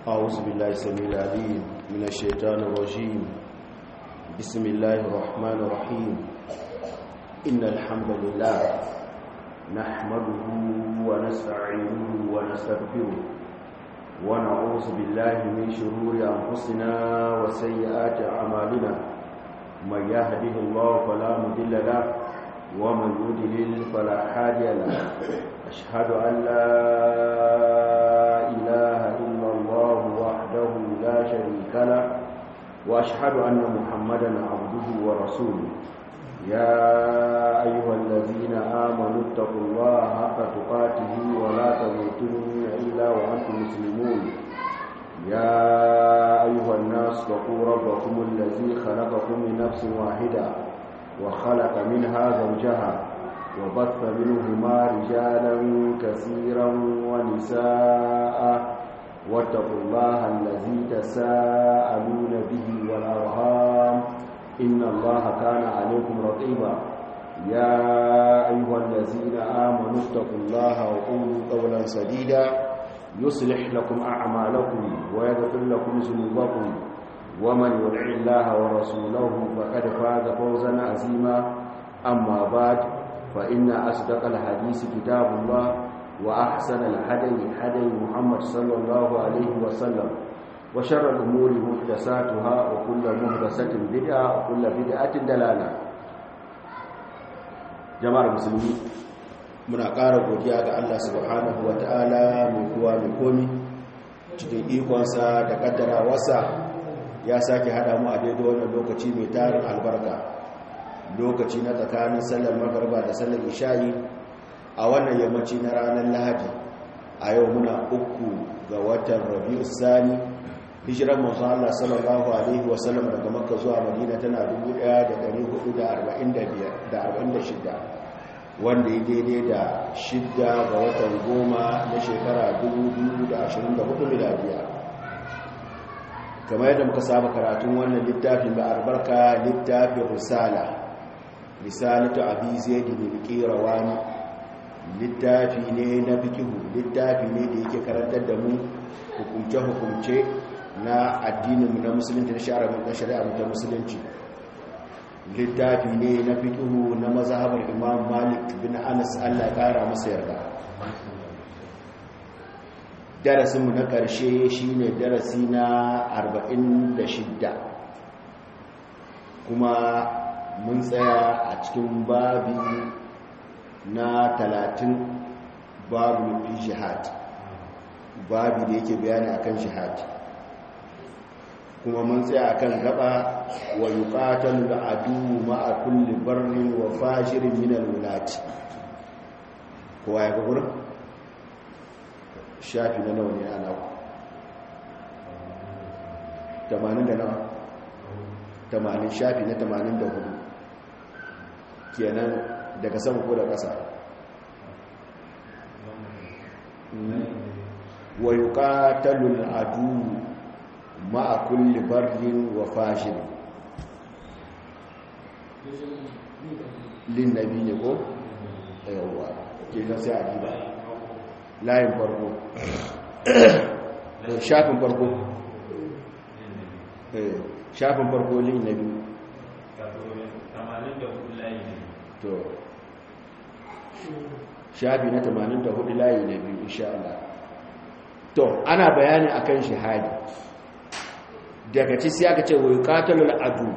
أعوذ بالله السميع العليم من الشيطان الرجيم بسم الله الرحمن الرحيم إن الحمد لله نحمده ونستعينه ونستغفره ونعوذ بالله من شرور أنفسنا وسيئات أعمالنا من يهده الله فلا مضل له ومن يضلل فلا هادي له أشهد أن لا إله إلا الله وحده لا شريك له وأشهد أن محمدا عبده ورسوله يا أيها الذين آمنوا اتقوا الله حق تقاته ولا تموتن إلا وأنتم مسلمون يا أيها الناس اتقوا ربكم الذي خلقكم من نفس واحدة وخلق منها زوجها وبث منهما رجالا كثيرا ونساء واتقوا الله الذي تساءلون به والأرهام إن الله كان عليكم رقيبا يا أيها الذين آمنوا اتقوا الله وقولوا قولا سديدا يصلح لكم أعمالكم ويغفر لكم ذنوبكم ومن يطع الله ورسوله فقد فاز فوزا عظيما أما بعد فإن أصدق الحديث كتاب الله وأحسن الهدي هدي محمد صلى الله عليه وسلم وشر الأمور محدثاتها وكل محدثة بدعة وكل بدعة دلالة جماعة المسلمين muna ƙara godiya ga Allah subhanahu wa ta'ala mai kuwa mai komi cikin ikonsa da ƙaddara wasa ya sake haɗa mu a daidai wannan lokaci mai tarin albarka lokaci na tsakanin sallar magarba da sallar isha'i a wannan yammaci na ranar lahadi a yau muna uku ga watan rabi'u sani hijiran manzon Allah sallallahu alaihi wasallam daga makka zuwa madina tana 1446 wanda ya daidai da shidda ga watan goma na shekara 2024 miladiya kamar yadda muka saba karatun wannan littafin da albarka littafin risala risalatu abi zaid bin qirawani littafi ne na fikihu littafi ne da yake karantar da mu hukumce hukumce na addinin mu na musulunci na shari'a na shari'a ta musulunci littafi ne na fikihu na mazhabar imam malik bin anas Allah ya kara masa yarda darasinmu na ƙarshe shine darasi na 46 kuma mun tsaya a cikin babi na 30 babu fi jihad babi da yake bayani akan jihad kuma mun tsaya akan gaba wa yuqatalu al-adu ma'a kulli barrin wa fajirin min al-wulati kowa ya ga gurin shafi na nawa ne ana ku 80 da nawa 80 shafi na 84 kenan daga sama ko da ƙasa wa yuqatalu al-adu ma'a kulli barrin wa fajir lin nabi ne ko yawa kenan sai a diba layin farko shafin farko shafin farko lin na biyu to shafi na 84 layi na biyu insha Allah to ana bayani akan shahadi daga ci sai aka ce wa yuqatalul adu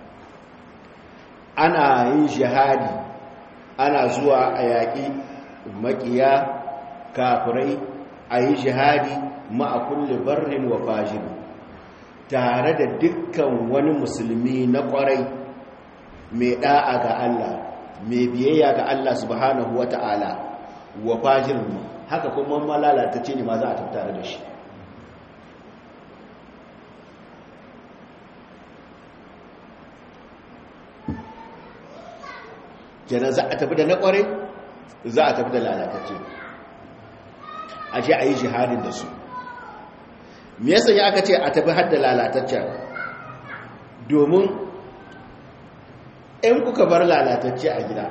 ana yin shahadi ana zuwa a yaƙi makiya kafirai a yi jihadi ma'a kulle barrin wa fajin tare da dukkan wani musulmi na kwarai mai da'a ga Allah mai biyayya ga Allah subhanahu wa ta'ala wa fajin haka kuma malalata ce ne ma za a tattare da shi kenan za a tafi da na kwarai za a tafi da lalatacce a ce a yi jihadin da su me yasa ya aka ce a tafi hadda lalataccen domin in kuka bar lalatacce a gida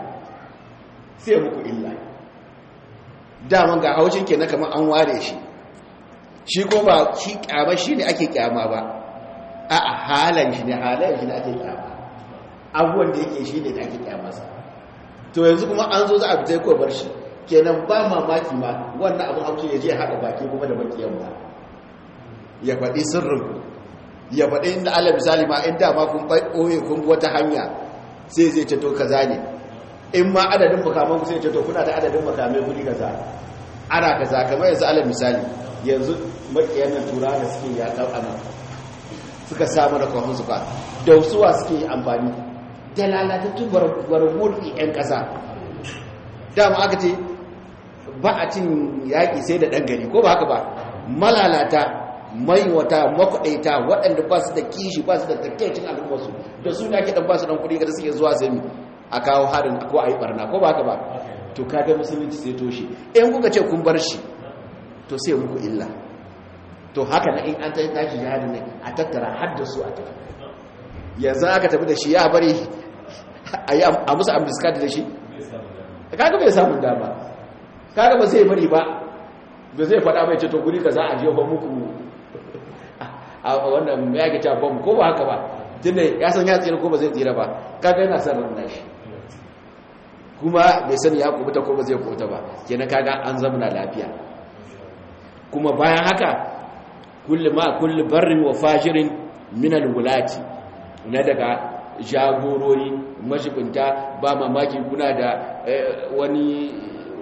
sai muku illa daman ga haushin ke na kamar an ware shi shi ko ba shi kyama shi ne ake kyama ba a a halan shi ne halayen shi ne ake kyama abubuwan da yake shi ne da ake kyamasa to yanzu kuma an zo za a fita ko bar shi kenan ba mamaki ma wannan abin haushi ya je haɗa baki kuma da bakiyan ba ya faɗi sirrin ya faɗi inda ala misali ma inda ma kun ɓoye kun wata hanya sai zai ce to kaza ne in ma adadin makaman ku sai ce to kuna da adadin makamai guri kaza ana kaza kamar yanzu ala misali yanzu makiyan nan tura da suke yaƙar anan suka samu da kwahon suka da suwa suke amfani da lalatattun gwargwar 'yan ƙasa dama aka ce ba a cin yaƙi sai da ɗan gari ko ba haka ba malalata maiwata makwaɗaita waɗanda ba su da kishi ba su da takkaicin al'ummarsu da su ne ake ɗan ba su ɗan kuɗi da suke zuwa sai a kawo harin ko a yi ɓarna ko ba haka ba to kaga musulunci sai toshe in kuka ce kun bar shi to sai muku illa to haka na in an ta tashi jihadi ne a tattara har da su a tafi yanzu aka tafi da shi ya bari a musu ambiskati da shi kaga bai samun dama kaga ba zai bari ba ba zai faɗa mai ce to guri ka za a jefa muku a wannan ya ke ta bom ko ba haka ba tunda ya san ya tsira ko ba zai tsira ba kaga yana son ranar shi kuma bai sani ya kubuta ko ba zai kubuta ba kenan kaga an zamana lafiya kuma bayan haka kullu ma kullu barrin wa fajirin min alwulati na daga jagorori mashibinta ba mamaki kuna da wani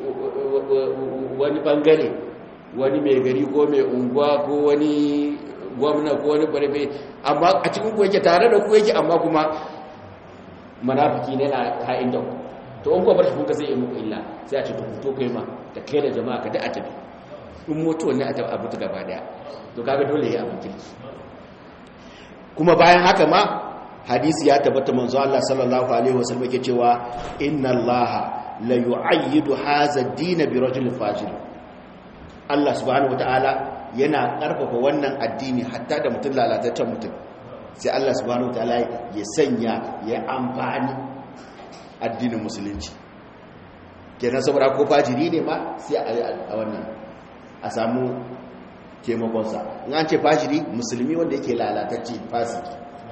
wani bangare wani mai gari ko mai unguwa ko wani gwamna ko wani barbe amma a cikin ku yake tare da ku yake amma kuma manafiki ne na ha'in da ku to in kuwa bar shi kuka zai yi muku illa sai a ce to kai ma da kai da jama'a ka da a tafi in mutuwa ne a tafi abu ta gaba daya to kaga dole ya abin kirki kuma bayan haka ma hadisi ya tabbata manzo Allah sallallahu alaihi wasallam yake cewa inna Allah la yu'ayyidu hadha ad-din bi rajul fajir Allah subhanahu wataala yana karfafa wannan addini hatta da mutum lalataccen mutum sai Allah subhanahu wataala ya sanya ya amfani addinin musulunci kenan saboda ko fajiri ne ma sai a wannan a samu taimakonsa in an ce fajiri musulmi wanda yake lalatacce fasiki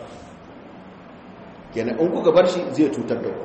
kenan in kuka bar shi zai cutar da ku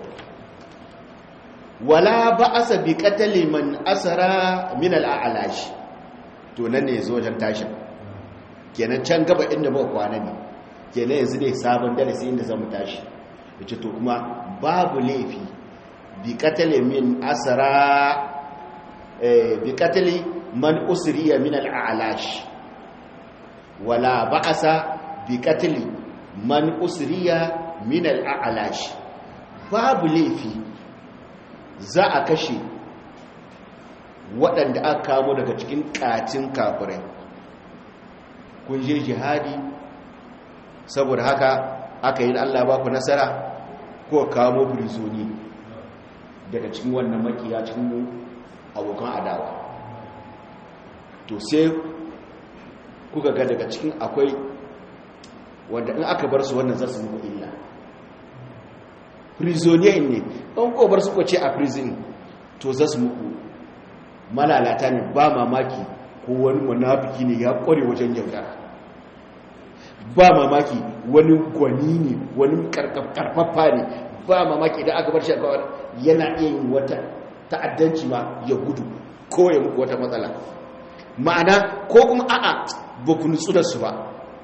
wala ba'asa bi qatali man asara min al-a'lash to nan ne zo wajen tashin kenan can gaba inda muka kwana ne kenan yanzu ne sabon darasi inda zamu tashi yace to kuma babu laifi bi qatali min asara eh bi qatali man usriya min al-a'lash wala ba'asa bi qatli man usriya min al-a'lash babu laifi za a kashe waɗanda aka kamo daga cikin ƙacin kafirai kun je jihadi saboda haka aka yi Allah ba ku nasara ko kamo birzoni daga cikin wannan makiya cikin abokan adawa to sai kuka ga daga cikin akwai wanda in aka bar su wannan za su muku illa prisonier ne in ko bar su ko ce a prison to za su muku malalata ne ba mamaki ko wani munafiki ne ya kware wajen yaudara ba mamaki wani gwani ne wani karfafa ne ba mamaki idan aka bar shi yana iya yin wata ta'addanci ma ya gudu ko ya muku wata matsala ma'ana ko kuma a'a ba ku nutsu da su ba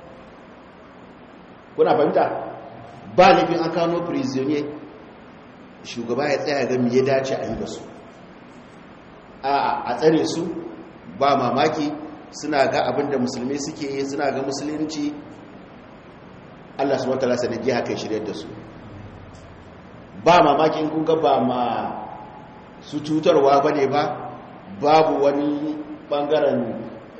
kuna fahimta ba laifin an kano prisonier shugaba ya tsaya ga ya dace a yi da su a'a a tsare su ba mamaki suna ga abinda musulmi suke yi suna ga musulunci Allah su wata lasa da jiha kai shirya da su ba mamaki in kunga ba ma su cutarwa ba ne ba babu wani bangaren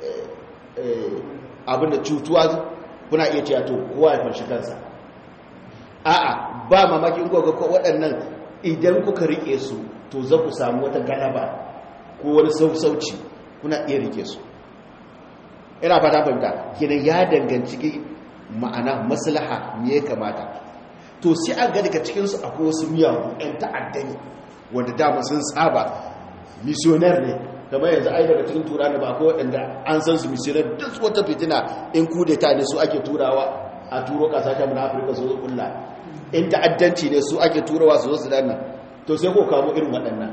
abinda cutuwa kuna iya cewa to kowa ya farshi kansa a'a ba mamaki in kuka waɗannan idan kuka rike su to za ku samu wata galaba ko wani sausauci kuna iya rike su ina fata fahimta kenan ya danganci ma'ana maslaha me ya kamata to sai a ga daga cikinsu akwai wasu miyagu 'yan ta'adda ne wanda dama sun saba missioner ne kamar yanzu ai daga cikin tura da ba ko waɗanda an san su misirar duk wata fitina in kudeta ne su ake turawa a turo kasashen na afirka su zo kulla in ta'addanci ne su ake turawa su zo su danna to sai ko kamo irin waɗannan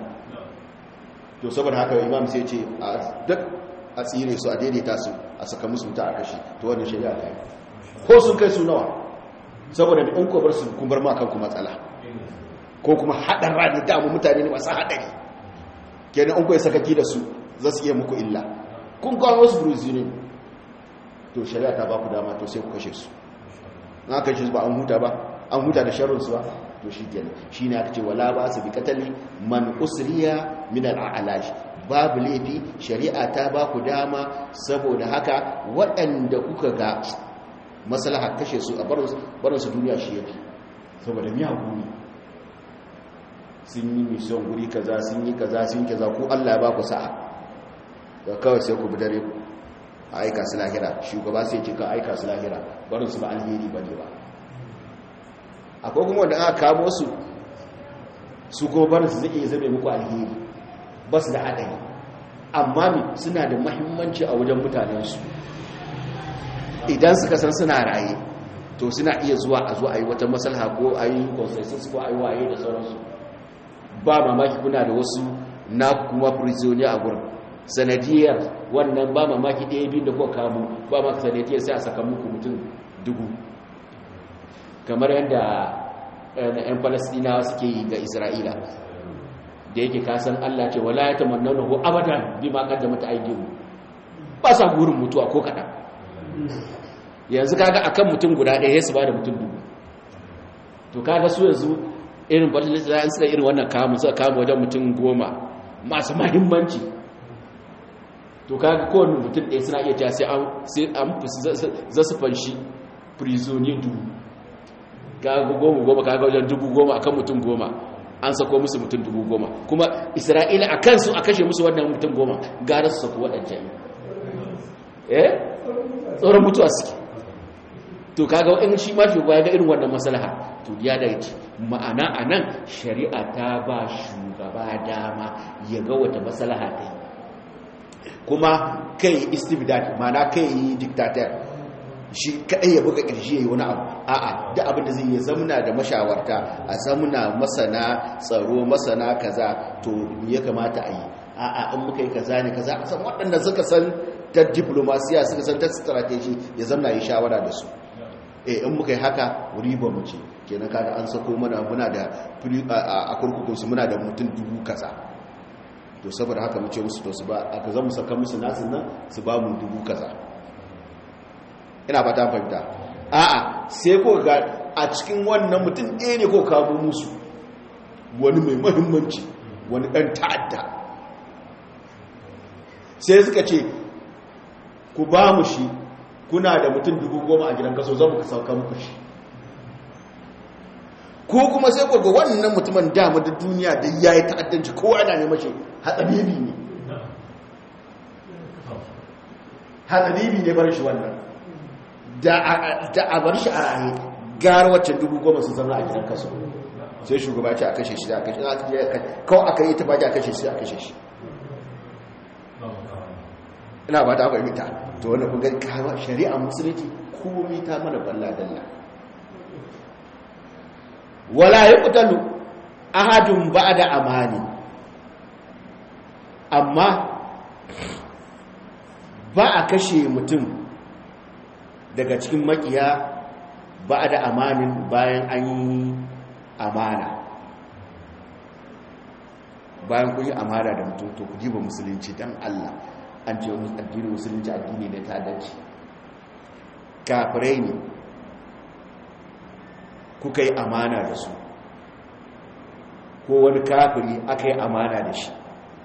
to saboda haka imam sai ce a duk a tsire su a daidaita su a saka musu wuta a kashi to wannan shari'a ta yi ko sun kai su nawa saboda da in kobar su kun bar ma kanku matsala ko kuma haɗar rani damu mutane ne masu haɗari kenan an kuwa sakaki da su za su iya muku illa kun kawo wasu bruzini to shari'a ta ba ku dama to sai ku kashe su na kashe su ba an huta ba an huta da sharrinsu ba to shi kenan shi ne aka ce wala ba su bi katali man usriya min al'alash babu laifi shari'a ta ba ku dama saboda haka waɗanda kuka ga maslaha kashe su a barin su duniya shi yake saboda miyagu ne sun yi mission guri kaza sun yi kaza sun yi kaza ko Allah ya ba ku sa'a da kawai sai ku bi dare ku a aika su lahira shugaba sai ce ka aika su lahira barin su ba alheri bane ba akwai kuma wanda aka kamo su su kuma barin su zai iya zame muku alheri ba su da haɗari amma mi suna da mahimmanci a wajen mutanensu idan suka san suna raye to suna iya zuwa a zuwa a yi wata masalha ko a yi consensus ko a yi waye da sauransu ba mamaki kuna da wasu na kuma prisoner a gurin sanadiyar wannan ba mamaki ɗaya biyu da kuka kamu ba maka sanadiyar sai a saka muku mutum dubu kamar yadda ‘yan falasdinawa suke yi ga isra'ila da yake kasan allah ce wala ya tamanna na ko abadan bi ma kadda mata aiki ba sa gurin mutuwa ko kaɗan yanzu kaga akan mutum guda ɗaya su ba da mutum dubu to kaga su yanzu irin falasdinawa suka irin wannan kamun suka kama wajen mutum goma masu mahimmanci to kaga kowane mutum ɗaya suna iya cewa sai an za su fanshi prisonier dubu kaga goma goma kaga wajen dubu goma akan mutum goma an sako musu mutum dubu goma kuma isra'ila a kansu a kashe musu wannan mutum goma gara su sako waɗancan eh tsoron mutuwa suke to kaga in shi ma shugaba ga irin wannan maslaha to ya da yake ma'ana a nan shari'a ta ba shugaba dama ya ga wata maslaha ta yi kuma kai istibdad ma'ana kai yi dictator shi kaɗai ya buga ƙirshe ya yi wani abu a'a da abin da zai yi zamuna da mashawarta a zamuna masana tsaro masana kaza to ya kamata a yi a'a in muka yi kaza ne kaza a san waɗanda suka san ta diplomasiya suka san ta strategy ya zamna yi shawara da su eh in muka yi haka riba mu ce kenan kaga an sako mana muna da a kurkukun su muna da mutum dubu kaza to saboda haka mu ce musu to su ba aka zama saka musu nasu nan su ba mu dubu kaza ina ba ta fahimta a'a sai ko ga a cikin wannan mutum ɗaya ne ko kamo musu wani mai mahimmanci wani ɗan ta'adda sai suka ce ku ba mu shi kuna da mutum dubu goma a gidan kaso zan muka sauka muku shi ko kuma sai ku ga wannan mutumin dama da duniya da ya yi ta'addanci kowa ana ne mace hatsabibi ne hatsabibi ne bar shi wannan da a bar shi a raye gara waccan dubu goma su zama a gidan kaso sai shugaba ce a kashe shi da a kashe kawai aka yi ta baki a kashe shi a kashe shi ina ba ta fahimta to wanda kun gani kama shari'a musulunci komai ta mana balla dalla wala yuqtalu ahadun ba'da amani amma ba a kashe mutum daga cikin makiya ba da amanin bayan an yi amana bayan kun yi amana da mutum to ku jiba musulunci don Allah an ce addinin musulunci addini ne ta dace kafirai ne kuka yi amana da su ko wani kafiri aka yi amana da shi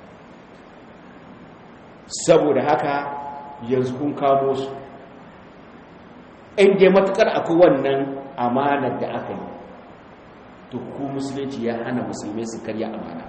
saboda haka yanzu kun kamo su inda matukar akwai wannan amanar da aka yi to ku musulunci ya hana musulmai su karya amana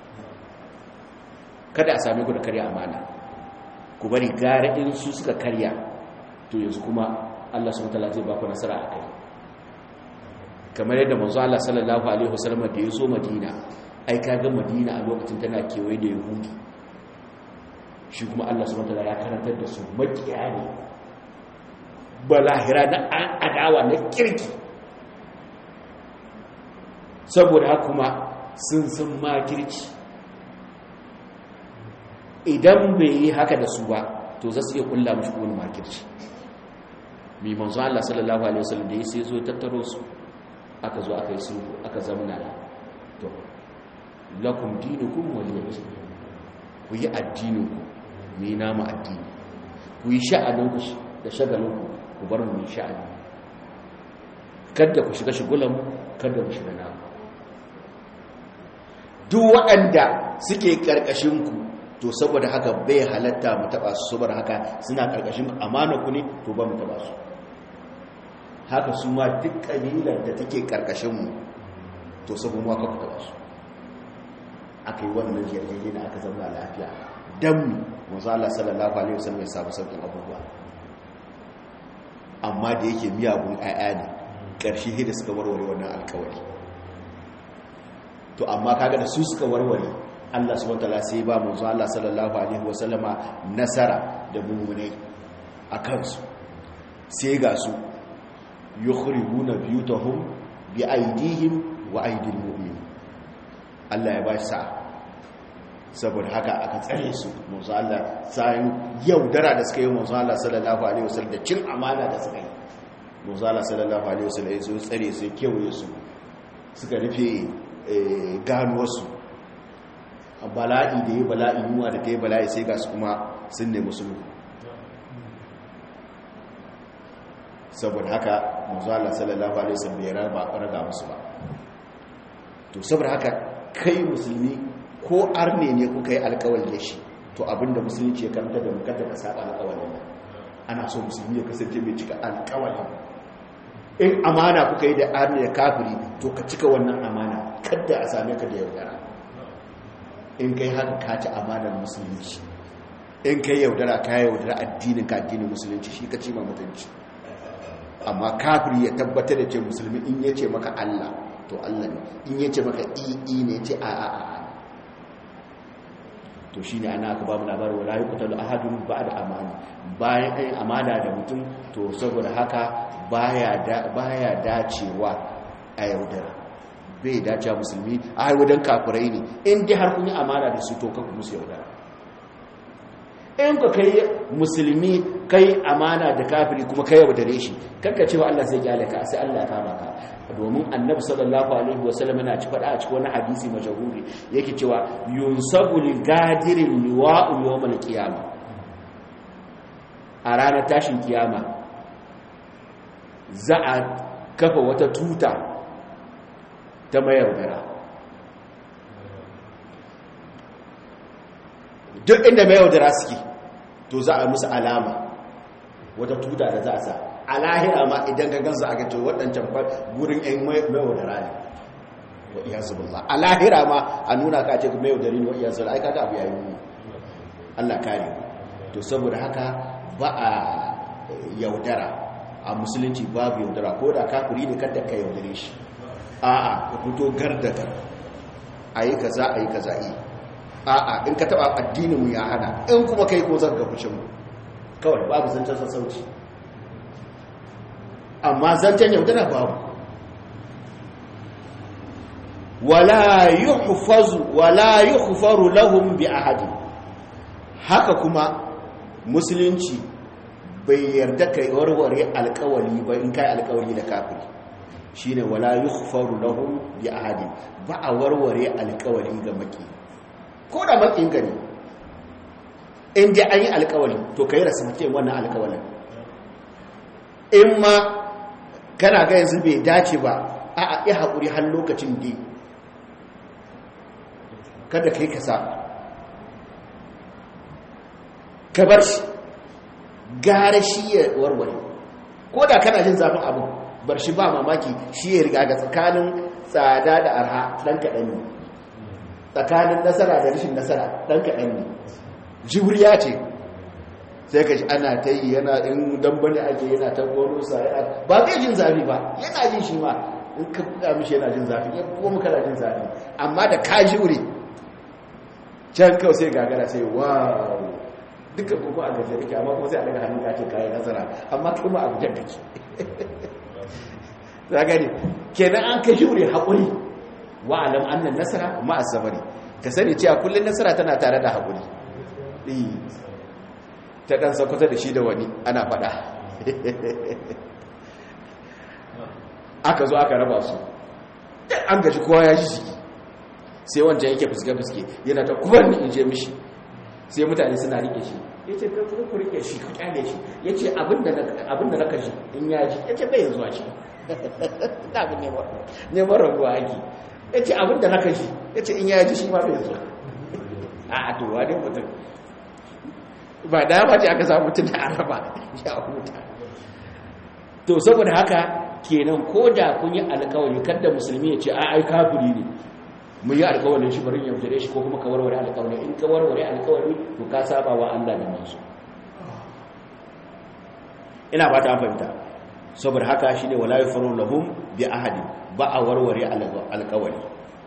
kada a sami ku da karya amana ku bari gara in su suka karya to yanzu kuma Allah subhanahu wataala zai ba ku nasara a kai kamar yadda manzo Allah sallallahu alaihi wasallam da ya zo Madina ai kaga Madina a lokacin tana kewaye da Yahudi shi kuma Allah subhanahu wataala ya karantar da su makiya ne balahira na adawa na kirki saboda haka kuma sun san makirci idan bai yi haka da su ba to za su iya kulla mashi wani makirci mai manzo Allah sallallahu alaihi wasallam da ya sai zo tattaro su aka zo aka yi sulhu aka zamna to lakum dinukum waliyati ku yi addininku ni namu addini ku yi sha'aninku da shagalinku ku bar mu yi sha'ani kada ku shiga shigulanmu kada ku shiga namu duk waɗanda suke ƙarƙashinku to saboda haka bai halatta mu taɓa su saboda haka suna ƙarƙashin amana ku ne to ba mu taɓa su haka su ma duk ƙabilar da take ƙarƙashinmu to saboda mu aka ku taɓa su aka yi wannan yarjeje na aka zama lafiya don mazu Allah sallallahu Alaihi wasallam ya samu sauƙin abubuwa amma da yake miyagun ayya ne ƙarshe hida suka warware wannan alkawari to amma kaga da su suka warware Allah subhanahu wataala sai ba manzo Allah sallallahu alaihi wasallama nasara da mummunai a kansu sai ga su yukhribuna biyutahum bi aidihim wa aidil mu'minin Allah ya ba shi sa'a saboda haka aka tsare su manzo Allah sai yaudara da suka yi manzo Allah sallallahu alaihi wasallam da cin amana da suka yi manzo Allah sallallahu alaihi wasallam ya zo tsare su kewaye su suka rufe ganuwarsu bala'i da ya bala'i yunwa da ta yi bala'i sai ga su kuma sun nemi sulhu saboda haka manzo Allah sallallahu alaihi wasallam bai raba raga musu ba to saboda haka kai musulmi ko arne ne kuka yi alkawali da shi to abinda musulunci ya karanta da mukata ka saba alkawalin nan ana so musulmi ya kasance mai cika alkawali in amana kuka yi da arne da kafiri to ka cika wannan amana kadda a same ka da yaudara in kai haka ka ci amanar musulunci in kai yaudara ka yaudara addinin ka addinin musulunci shi ka ci ma mutunci amma kafiri ya tabbatar da ce musulmi in ya ce maka Allah to Allah ne in ya ce maka i ne ce a a a to shi ne ana aka ba mu labarin wala yi kuta da ahadun ba da amana bayan ɗan amana da mutum to saboda haka baya dacewa a yaudara bai dacewa musulmi a haiwadan kafirai ne in dai har kun yi amana da su to kanku musu yaudara in ka kai musulmi kai amana da kafiri kuma kai yaudare shi kanka cewa Allah zai kyale ka sai Allah ya kama ka domin annabi sallallahu alaihi wasallam yana ci fada a cikin wani hadisi majhuri yake cewa yunsabu lil gadirin liwa'u yawmal qiyama a ranar tashin kiyama za a kafa wata tuta ta mayaudara duk inda mayaudara suke to za a musu alama wata tuta da za a sa a lahira ma idan ka gansu aka ce waɗancan gurin ‘yan mayaudara ne wa iya zubullah a lahira ma a nuna ka ce mayaudari ne wa iya zubullah aika ga abu yayi ne allah kare to saboda haka ba a yaudara a musulunci babu yaudara ko da kafiri ne kada ka yaudare shi a'a ka fito gardagar a yi kaza a yi kaza yi a'a in ka taba addinin mu ya hana in kuma kai ko zan ga fushin mu kawai babu zancen sassauci amma zancen yaudara babu wala yuhfazu wala yuhfaru lahum bi ahadi haka kuma musulunci bai yarda kai warware alkawali ba in kai alkawali da kafiri shine wala yuhfaru lahum bi ahadi ba a warware alkawali ga maki ko da makin gani in dai an yi alkawali to kai rasu mutum wannan alkawalin in ma kana ga yanzu bai dace ba a a yi haƙuri har lokacin da kada kai ka sa ka bar shi gara shi ya warware ko da kana jin zafin abu bar shi ba mamaki shi ya riga ga tsakanin tsada da arha ɗan kaɗan ne tsakanin nasara da rashin nasara ɗan kaɗan ne jibriya ce sai ka shi ana ta yi yana in dambane ake yana ta gonosa ba zai jin zafi ba yana jin shi ma in ka buga mishi yana jin zafi ya kuma kana jin zafi amma da ka jure can kawai sai gagara sai wow duka kuma a gaje kake amma kuma sai a daga hannun ka ce kayan nasara amma kuma a gujen kake za gani kenan an ka jure haƙuri wa alam annan nasara ma asabari ka sani cewa kullun nasara tana tare da haƙuri ta ɗan sakwata da shi da wani ana faɗa aka zo aka raba su an gaji kowa ya ji jiki sai wancan yake fuske-fuske yana ta kubar ni in je mishi sai mutane suna rike shi ya ce ku rike shi ku kyale shi ya ce abinda na kashi in ya ji ya ce bai zuwa shi na abin neman rabuwa ake ya ce abinda na kashi ya ce in ya ji shi ma bai zuwa a atowa ne mutum ba da ba ce aka samu mutum da araba ya huta to saboda haka kenan ko da kun yi alkawari kada musulmi ya ce a ai kafiri ne mun yi alkawarin shi bari yaudare shi ko kuma ka warware alkawari in ka warware alkawari to ka saba wa Allah da manzo ina ba ta fahimta saboda haka shine wala yafaru lahum bi ahadi ba a warware alkawari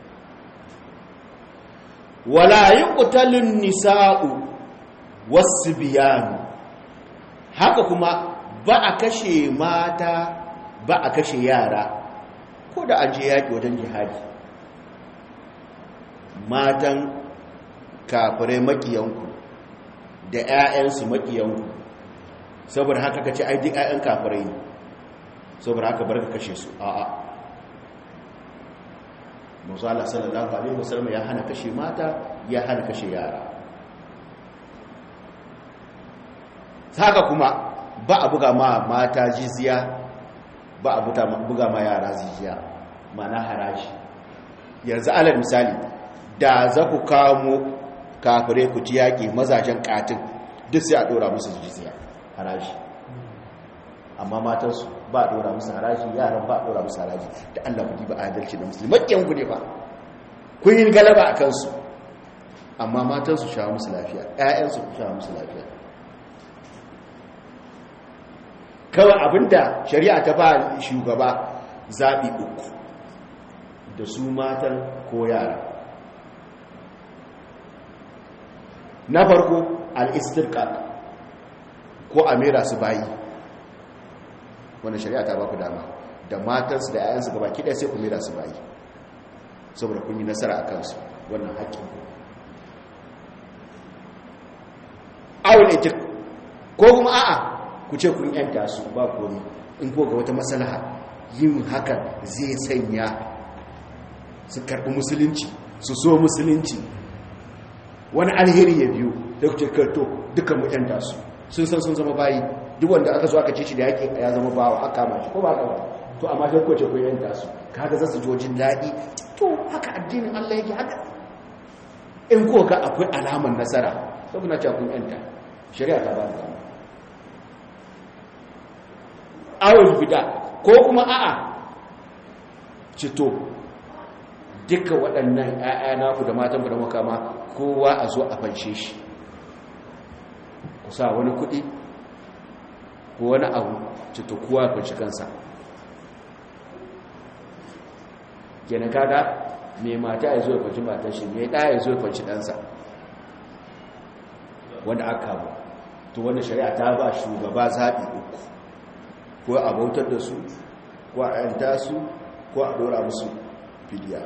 wala yuqtalun nisa'u wasbiyanu haka kuma ba a kashe mata ba a kashe yara ko da an je yaki wajen jihadi matan kafirai makiyanku da 'ya'yansu makiyanku saboda haka ka ce ai duk 'ya'yan kafirai ne saboda haka bar ka kashe su a'a musala sallallahu alaihi wasallam ya hana kashe mata ya hana kashe yara haka kuma ba a buga ma mata jizya ba a buga ma yara jizya mana haraji yanzu alal misali da za ku kamo kafirai ku ci yaƙi mazajen katin duk sai a ɗora musu jizya haraji amma matansu ba a ɗora musu haraji yaran ba a ɗora musu haraji da allah ku ba adalci da musulmi maƙiyan ku ne ba kun yi galaba a kansu amma matansu sha musu lafiya ‘ya'yansu sha musu lafiya kawai abinda shari'a ta ba shugaba zaɓi uku da su matan ko yara na farko al'istirka ko amira su bayi wanda shari'a ta ba ku dama da matansu da 'ya'yansu gaba kiɗa sai ku mira su bayi saboda kun yi nasara a kansu wannan haƙƙin ku awon itik ko kuma a'a ku ce kun yanta su ba komi in ko ga wata matsalaha yin hakan zai sanya su karɓi musulunci su so musulunci wani alheri ya biyu da kuce karto dukkan mutanta su sun san sun zama bayi duk wanda aka zo aka ce shi da yaƙi ya zama bawa aka kama shi ko ba ka ba to amma sai kwace ku yanta su kaga za su jojin daɗi to haka addinin Allah yake haka in ko ga akwai alaman nasara saboda cewa kun yanta shari'a ta ba da awul bida ko kuma a'a cito duka waɗannan ‘ya'ya naku da matan da makama kowa a zo a fanshe shi ku sa wani kuɗi ko wani abu cito kowa ya fanshi kansa kenan kada mai mata ya zo ya fanshi matan shi mai ɗaya ya zo ya fanshi ɗansa wanda aka kama to wanda shari'a ta ba shugaba zaɓi uku ko a bautar da su ko a yanta su ko a ɗora musu fidiya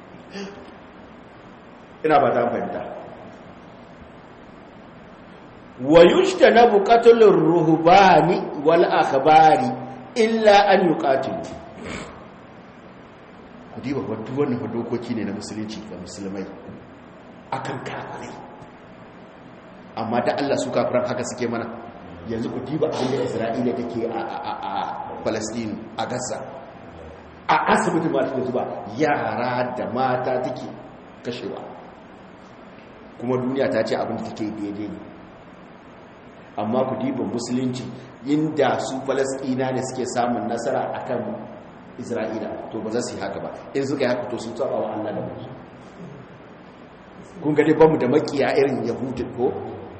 ina ba ta fahimta wa yushta na buƙatulun ruhubani wal akhbari illa an yuqatilu ku diba wadda wannan dokoki ne na musulunci ga musulmai akan kafirai amma da Allah su kafiran haka suke mana yanzu ku diba abin da Isra'ila take a Palestine a Gaza a asibiti ma take zuba yara da mata take kashewa kuma duniya ta ce abin da take daidai ne amma ku diba musulunci inda su Falastina ne suke samun nasara akan Isra'ila to ba za su yi haka ba in suka yi haka to sun tsaba wa Allah da musu kun ga dai bamu da makiya irin Yahudin ko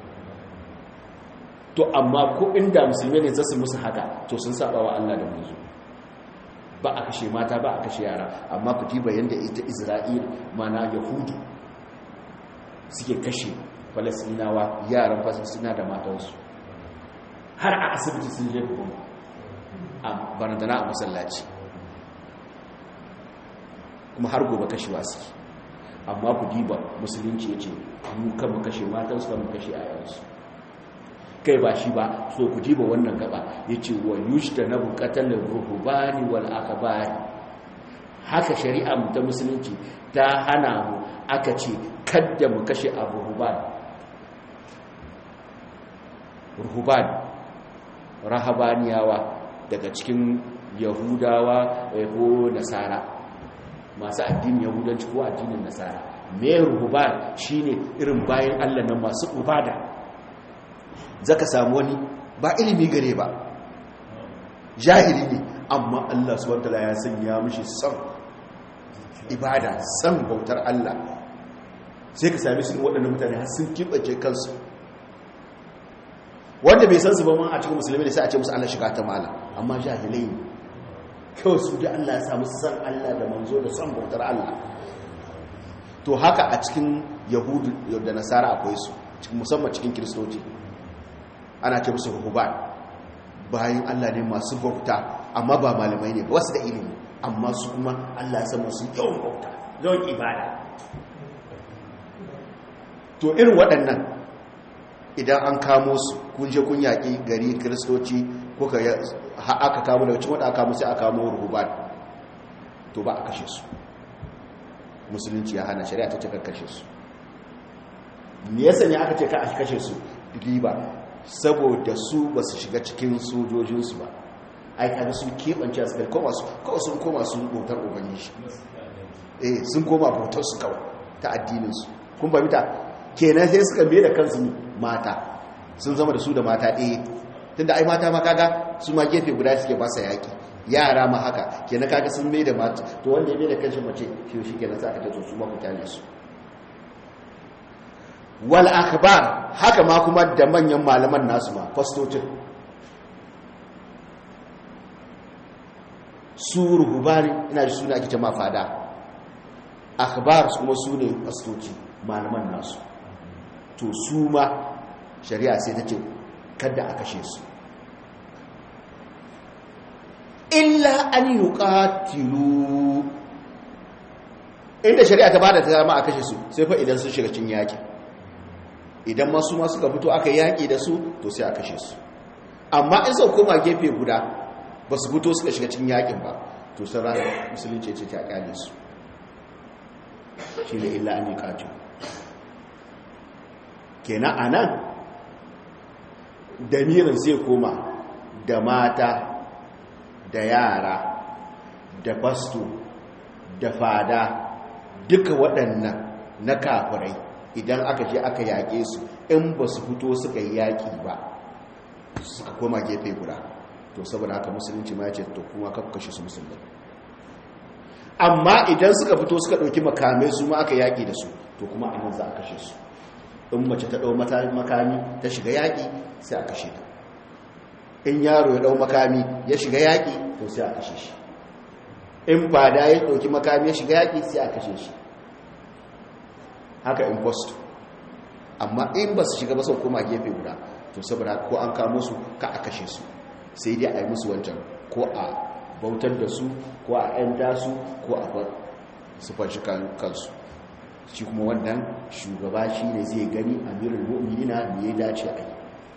to amma ko inda musulmi ne zasu musu haka to sun saba wa Allah da manzo ba a kashe mata ba a kashe yara amma ku diba yanda ita Isra'il mana Yahudu suke kashe falasinawa yaran falasina da matansu har a asibiti sun je bugun a barandana a masallaci kuma har gobe kashewa suke amma ku diba musulunci ya ce mu kan mu kashe matansu kan mu kashe ayansu kai ba shi ba so ku diba wannan gaba ya ce wa yushta na bukatar ruhubani wal akabari haka shari'a mu ta musulunci ta hana mu aka ce kadda mu kashe a ruhuban ruhuban rahabaniyawa daga cikin yahudawa ko nasara masu addinin yahudanci ko addinin nasara me ruhuban shine irin bayan allah na masu ubada zaka samu wani ba ilimi gare ba jahili ne amma allah subhanahu ya sanya mishi son ibada san bautar Allah sai ka sami su waɗannan mutane har sun kibace kansu wanda bai san su ba man a cikin musulmi ne sai a ce musu Allah shiga ta mala amma jahilai ne kawai su da Allah ya samu san Allah da manzo da san bautar Allah to haka a cikin yahudu da nasara akwai su musamman cikin kiristoci ana ce musu ruhuban bayan Allah ne masu bauta amma ba malamai ne ba wasu da ilimi amma su kuma Allah ya sama su yawan bauta yawan ibada to irin waɗannan idan an kamo su kun je kun yaƙi gari kiristoci ko ka aka kamo daga cikin wadda aka kamo sai aka kamo ruhuban to ba a kashe su musulunci ya hana shari'a ta ce kashe su me yasa ne aka ce ka a kashe su riba saboda su ba su shiga cikin sojojinsu ba ai kaga sun keɓance a tsakar koma su kawai sun koma sun bautar ubangiji eh sun koma bautar su kawai ta addininsu kun ba mita kenan sai suka mai da kansu mata sun zama da su da mata ɗaya tunda ai mata ma kaga su ma gefe guda suke ba sa yaƙi yara ma haka kenan kaga sun mai da mata to wanda ya mai da kanshi mace shi shi kenan sa ka ta su ma ku kyale su wal akhbar haka ma kuma da manyan malaman nasu ma fastocin su ruhubani ina da suna ake jama fada akhbar kuma su ne fastoci malaman nasu to su ma shari'a sai ta ce kada a kashe su illa an yi ƙatilu inda shari'a ta bada ta zama a kashe su sai fa idan sun shiga cin yaƙi idan masu masu ka fito aka yaƙi da su to sai a kashe su amma in sau koma gefe guda ba su fito suka shiga cin yaƙin ba to sun ranar musulunci ce ta ƙyale su shi ne illa an yi ƙatilu kenan a nan damirin zai koma da mata da yara da fasto da fada duka waɗannan na kafirai idan aka je aka yaƙe su in ba su fito suka yi yaƙi ba suka koma gefe guda to saboda haka musulunci ma ya ce to kuma kashe su musulmi amma idan suka fito suka ɗauki makamai su ma aka yaƙi da su to kuma anan za a kashe su in mace ta ɗau makami ta shiga yaƙi sai a kashe ta in yaro ya ɗau makami ya shiga yaƙi to sai a kashe shi in fada ya ɗauki makami ya shiga yaƙi sai a kashe shi haka in post amma in ba su shiga ba sau koma gefe guda to saboda ko an kamo su ka a kashe su sai dai a yi musu wancan ko a bautar da su ko a 'yan su ko a su fanshi kansu shi kuma wannan shugaba shi ne zai gani amirin mu'minina ne ya dace a yi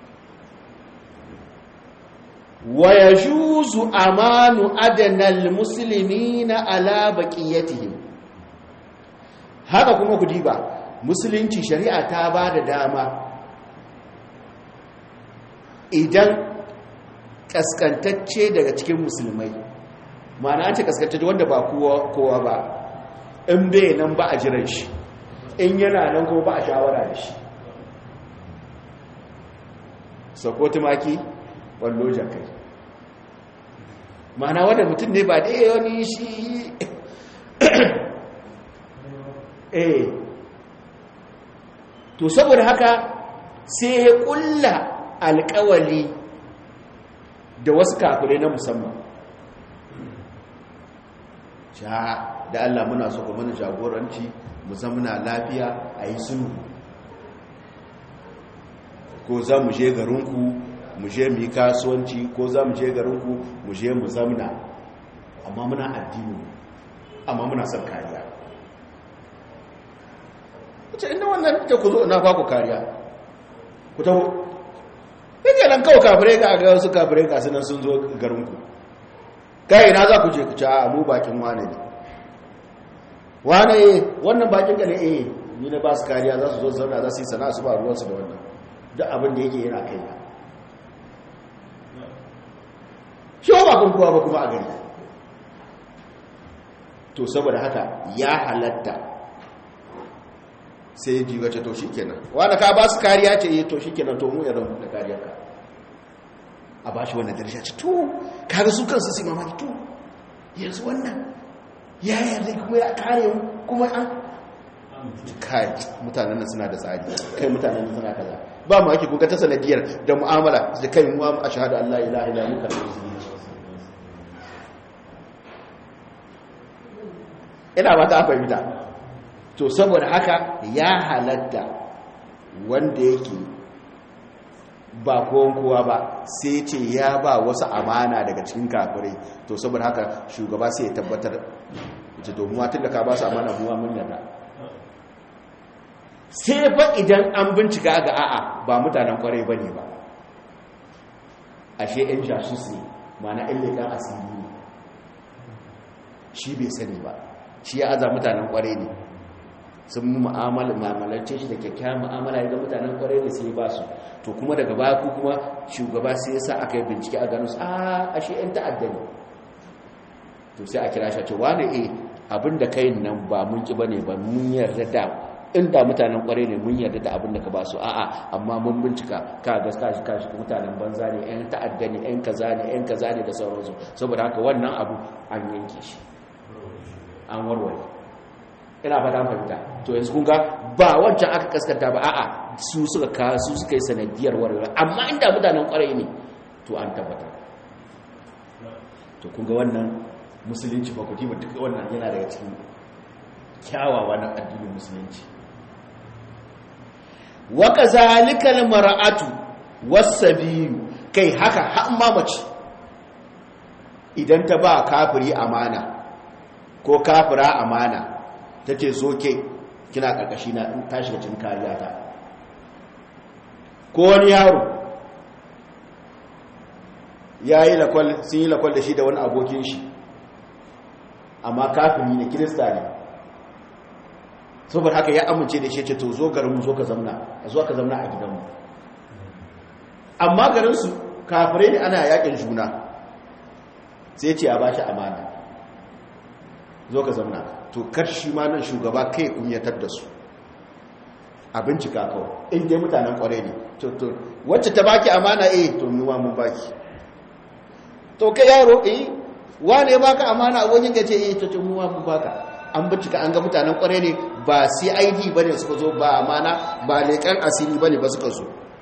wa ya juzu amanu adanal musulmi na ala baƙiyatihim haka kuma ku diba musulunci shari'a ta ba da dama idan kaskantacce daga cikin musulmai ma'ana ce kaskantacce wanda ba kowa ba in bai nan ba a jiran shi in yana nan kuma ba a shawara da shi sako tumaki wallo jakai mana wanda mutum ne ba da wani shi eh to saboda haka sai ya kulla alkawali da wasu kafirai na musamman sha da Allah muna so kuma mana jagoranci mu zamana lafiya a yi sulhu ko za mu je garinku mu je mu yi kasuwanci ko za mu je garinku mu je mu zamna amma muna addini amma muna son kariya ce inda wannan ta ku zo na ba ku kariya ku taho yake nan kawai kafirai ga aga wasu kafirai ga sunan sun zo garinku kai na za ku je ku ci a mu bakin wane ne wane eh wannan bakin ka ne eh ni na ba su kariya za su zo zauna za su yi sana'a su ba ruwansu da wannan duk abin da yake yana kai shi ba kun kuwa ba kuma a gari to saboda haka ya halatta sai ji wace to shi kenan wanda ka ba su kariya ce yi to shi kenan to mu ya zama da kariyarka a ba shi wannan darsha ce to kaga su kansu su mamaki to yanzu wannan ya yarda kuma ya kare mu kuma an kai mutanen nan suna da tsari kai mutanen nan suna kaza ba mu ake kuka ta sanadiyar da mu'amala da kai mu a shahada Allah ilaha illa muka ina ba ta fahimta to saboda haka ya halatta wanda yake ba kowan kowa ba sai ce ya ba wasu amana daga cikin kafirai to saboda haka shugaba sai ya tabbatar ita domin tun da ka ba su amana muwa mun yarda sai fa idan an bincika ga a'a ba mutanen kwarai ba ne ba ashe 'yan jasus ne mana 'yan leƙen asiri ne shi bai sani ba shi ya aza mutanen kwarai ne sun mu ma'amalance shi da kyakkyawan ma'amala ya ga mutanen kwarai ne sai ba su to kuma daga baya ku kuma shugaba sai ya sa aka yi bincike a gano su a ashe 'yan ta'adda ne to sai a kira shi a ce wane e abin da kai nan ba mun ki bane ba mun yarda da inda mutanen kwarai ne mun yarda da abin da ka ba su a'a amma mun bincika ka ga kashi kashi mutanen banza ne 'yan ta'adda ne 'yan kaza ne 'yan kaza ne da sauransu saboda haka wannan abu an yanke shi an warware ina fata fahimta to yanzu kun ga ba wancan aka kaskanta ba a'a su suka ka su suka yi sanadiyar warware amma inda mutanen kwarai ne to an tabbatar to kun ga wannan musulunci ba kuti ba duk wannan yana daga cikin kyawawa na addinin musulunci wa kazalikal mar'atu was-sabiyu kai haka har mamaci idan ta ba kafiri amana ko kafira amana ta ce zo ke kina ƙarƙashi na in ta shiga cikin kariya ta ko wani yaro ya yi lakwal sun yi lakwal da shi da wani abokin shi amma kafiri ne kirista ne saboda haka ya amince da shi ce to zo garinmu zo ka zamna a zo ka zamna a gidanmu amma garinsu kafirai ne ana yakin juna sai ce a ba shi amana zo ka zamna to karshi ma nan shugaba kai kunyatar da su a bincika kawai in dai mutanen kwarai ne to to wacce ta baki amana eh to nuwa mun baki to kai yaro eh wane ya baka amana a wajen gace eh to to nuwa mun baka an bincika an ga mutanen kwarai ne ba CID bane suka zo ba amana ba leƙan asiri bane ba suka zo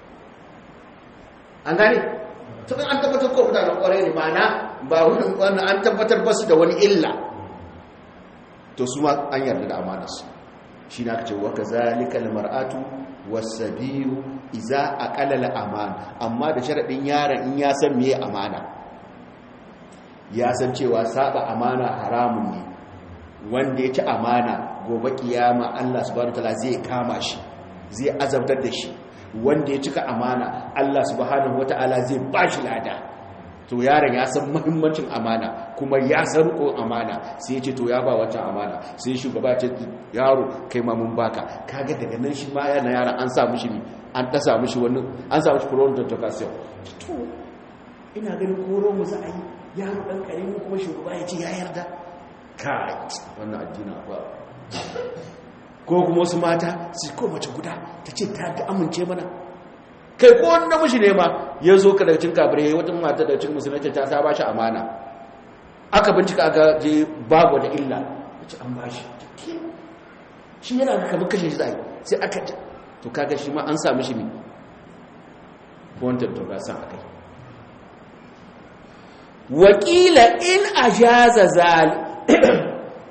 an gane to an tabbatar ko mutanen kwarai ne ma'ana ba wannan an tabbatar ba su da wani illa to su ma an yarda da amanarsu shi na ce wa kazalika almar'atu wasabiyu iza aqala al-aman amma da sharadin yaron in ya san meye amana ya san cewa saba amana haramun ne wanda ya ci amana gobe kiyama Allah subhanahu wataala zai kama shi zai azabtar da shi wanda ya cika amana Allah subhanahu wataala zai bashi lada to yaron ya san muhimmancin amana kuma ya san rikon amana sai ya ce to ya ba wancan amana sai shugaba ce yaro kai ma mun baka kaga daga nan shi ma yana yaron an sa mishi ne an ta sa mishi wani an sa mishi furon tontokasiyon to ina ganin koro mu za a yi yaro dan karimi kuma shugaba ya ce ya yarda kai wannan addini ba ko kuma wasu mata su ko mace guda ta ce ta ga amince mana kai ko wani namiji ne ma ya zo ka daga cin kabirai wata mata daga cin musulunci ta sa ba shi amana aka bincika ga je babu da illa ya ce an ba shi shi yana ga kamar kashe shi zai sai aka to kaga shi ma an sami shi ne wantar togasan a kai wakila in ajaza zal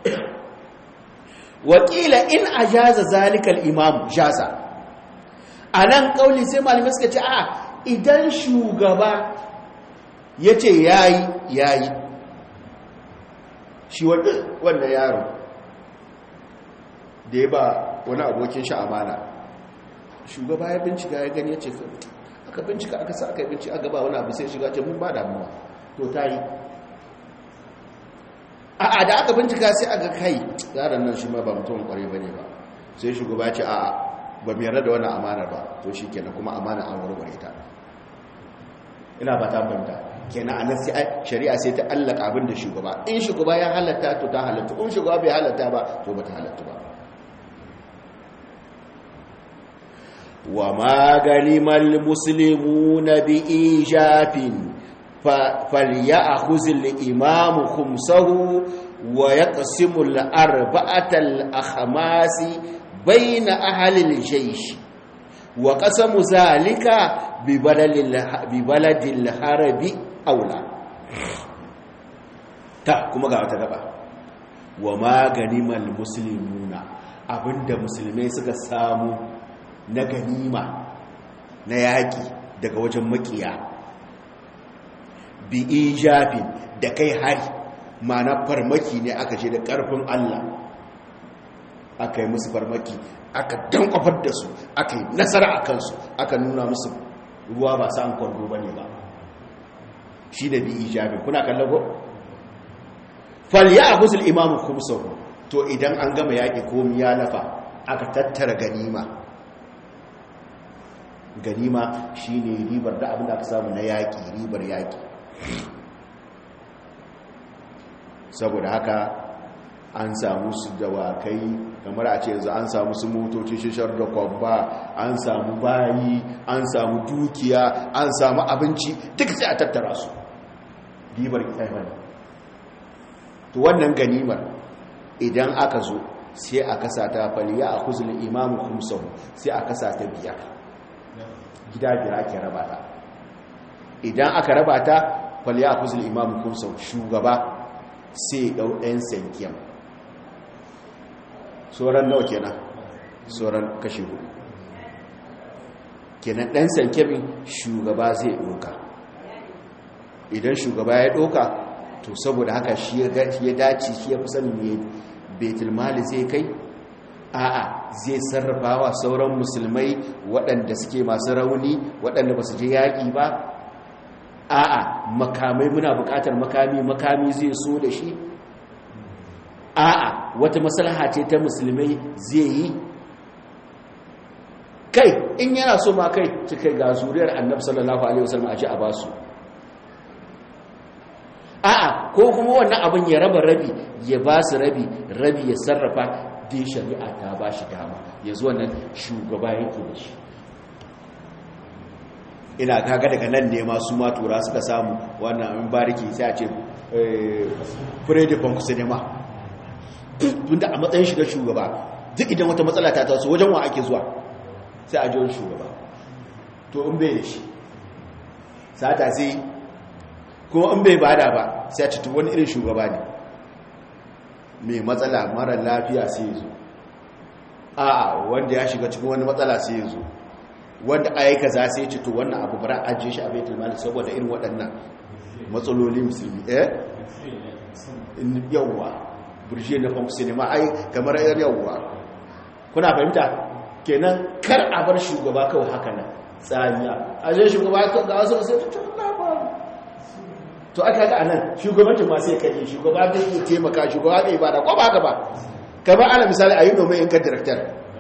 wakila in ajaza zalikal imam jaza a nan ƙauli sai malamai suka ce a idan shugaba ya ce yayi yayi shi wanda yaro da ya ba wani abokin shi amana shugaba ya bincika ya gani ya ce aka bincika aka sa aka yi bincika aka ba wani abu sai shiga ce mun ba damuwa to ta yi a'a da aka bincika sai aka kai yaran nan shi ma ba mutum kwarai ba ne ba sai shugaba ce a'a ba mu yarda da wannan amanar ba to shi kenan kuma amana an warware ta ina ba ta fahimta kenan anan sai shari'a sai ta allaka abin da shugaba in shugaba ya halatta to ta halatta in shugaba bai halatta ba to ba ta halatta ba wa ma ganimal muslimuna bi ijafin فليأخذ الإمام خمسه ويقسم الأربعة الأخماس بين أهل الجيش وقسم ذلك ببلد الحرب أولى ta kuma ga wata gaba wa maganimal muslimuna abinda musulmai suka samu na ganima na yaki daga wajen makiya bi ijafin da kai hari mana farmaki ne aka ce da ƙarfin Allah aka yi musu farmaki aka dankwafar da su aka yi nasara a kansu aka nuna musu ruwa ba sa an kwando ba ne ba shi da bi ijafin kuna kallon ko? falya a gusul imamu kumsar to idan an gama yaƙi komi ya lafa aka tattara ganima ganima shine ribar da abin da aka samu na yaƙi ribar yaƙi saboda haka an samu su dawakai kamar a ce yanzu an samu su motoci shishar da kwamba an samu bayi an samu dukiya an samu abinci duk sai a tattara su ribar ƙaifani to wannan ganimar idan aka zo sai a kasa ta faliya a kuzulin imamu kumsahu sai a kasa ta biyar gida biyar ake raba ta idan aka raba ta faliya a kuzulin imamu kumsahu shugaba sai ɗau ɗan sankiyan sauran nawa kenan sauran kashi hudu kenan ɗan sankiyan shugaba zai ɗoka idan shugaba ya ɗoka to saboda haka shi ya dace shi ya fi sani ne betulmali zai kai a'a zai sarrafawa sauran musulmai waɗanda suke masu rauni waɗanda ba su je yaƙi ba a'a makamai muna buƙatar makami makami zai so da shi a'a wata maslaha ce ta musulmai zai yi kai in yana so ma kai cikai ga zuriyar annabi sallallahu alaihi wasallam a ji a basu a'a ko kuma wannan abin ya raba rabi ya ba su rabi rabi ya sarrafa dai shari'a ta ba shi dama yanzu wannan shugaba yake da shi ina kaga daga nan ne masu matura suka samu wannan abin bariki sai a ce freddy bank cinema tunda a matsayin shiga shugaba duk idan wata matsala ta taso wajen wa ake zuwa sai a jiwon shugaba to in bai da shi sata sai kuma in bai bada ba sai a cikin wani irin shugaba ne mai matsala mara lafiya sai zo a wanda ya shiga cikin wani matsala sai zo wanda aika za sai cito wannan abu bara ajiye shi a baitul mali saboda irin waɗannan matsaloli musulmi eh yawwa burje na fam cinema ai kamar yar yawwa kuna fahimta kenan kar a bar shugaba kawai haka nan tsaniya aje shugaba ga wasu sai ta to aka ga anan shugabancin ma sai kaje shugaba da yake taimaka shugaba da ibada ko ba haka ba kamar ana misali ayi domin in ka director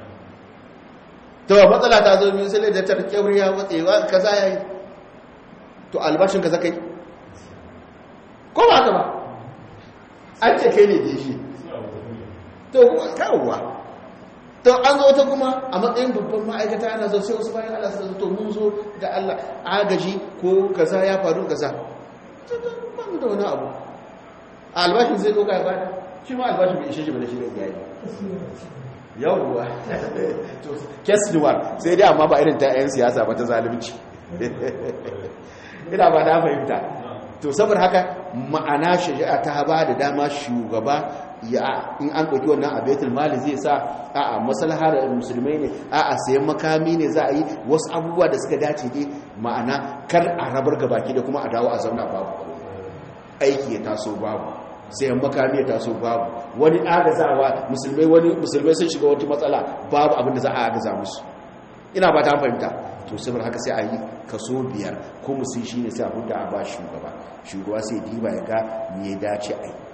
to matsala ta zo min sai da tar kyauriya watsewa kaza yayi to albashin ka zakai ko ba haka ba an ce kai ne da shi to kawwa to an zo ta kuma a matsayin babban ma'aikata ana zo sai wasu bayan Allah su to mun zo da Allah agaji ko kaza ya faru kaza ban da wani abu albashin zai doka ya bada shi ma albashin bai ishe shi ba da shi da yayi yawwa kesniwar sai dai amma ba irin ta 'yan siyasa ba ta zalunci ina ba na fahimta to saboda haka ma'ana shari'a ta ba da dama shugaba ya in an ɗauki wannan a baitul mali zai sa a'a maslahar musulmai ne a'a sayan makami ne za a yi wasu abubuwa da suka dace dai ma'ana kar a rabar gabaki da kuma a dawo a zauna babu aiki ya taso babu sayan makami ya taso babu wani agazawa musulmai wani musulmai sun shiga wata matsala babu abin da za a agaza musu ina ba ta fahimta to saboda haka sai a yi kaso biyar ko musu shi ne sai abin da a ba shugaba shugaba sai diba ya ga me ya dace a yi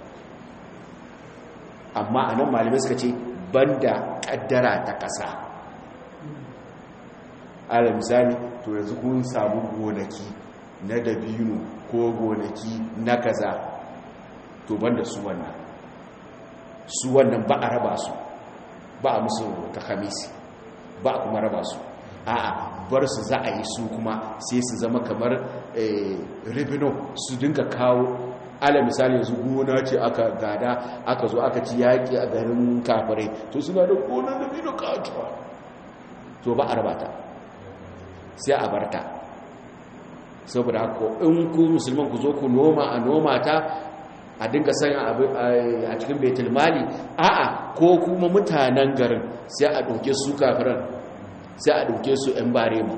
amma a nan malamai suka ce banda kaddara ta ƙasa ala misali to yanzu kun samu gonaki na dabino ko gonaki na kaza to banda su wannan su wannan ba a raba su ba a musu ta hamisi ba a kuma raba su a'a bar su za a yi su kuma sai su zama kamar ribino su dinka kawo ala misali yanzu gona ce aka gada aka zo aka ci yaƙi a garin kafirai to suna da gonar ribino katuwa to ba a raba ta sai a barta saboda haka in ku musulman ku zo ku noma a noma ta a dinga sanya a cikin betul mali a'a ko kuma mutanen garin sai a ɗauke su kafiran sai a ɗauke su 'yan barema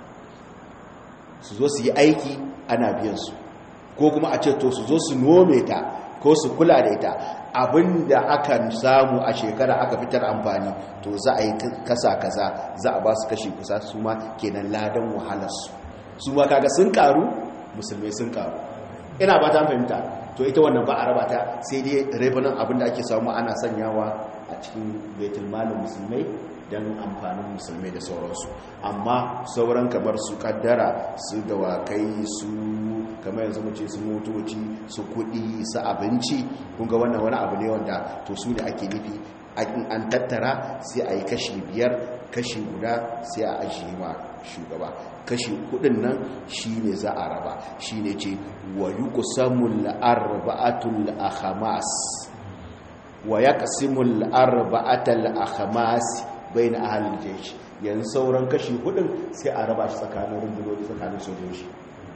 su zo su yi aiki ana biyansu ko kuma a ce to su zo su nome ta ko su kula da ita abinda aka samu a shekara aka fitar amfani to za a yi kasa kaza za a ba su kashi kusa su ma kenan ladan wahalarsu su ma kaga sun karu musulmai sun karu ina ba ta fahimta to ita wannan ba a raba ta sai dai rebanin abinda ake samu ana sanyawa a cikin baitul malin musulmai don amfanin musulmai da sauransu amma sauran kamar su kaddara su dawakai su kamar yanzu mace su motoci su kudi su abinci kunga wannan wani abu ne wanda to su ne ake nufi an tattara sai a yi kashi biyar kashi guda sai a ajiye ma shugaba kashi kudin nan shi ne za a raba shi ne ce wa yi kusamul arba'atul akhamas wa ya kasimul arba'atul akhamas bai na ahalin jeshi yanzu sauran kashi hudun sai a raba shi tsakanin rundunoni tsakanin sojoji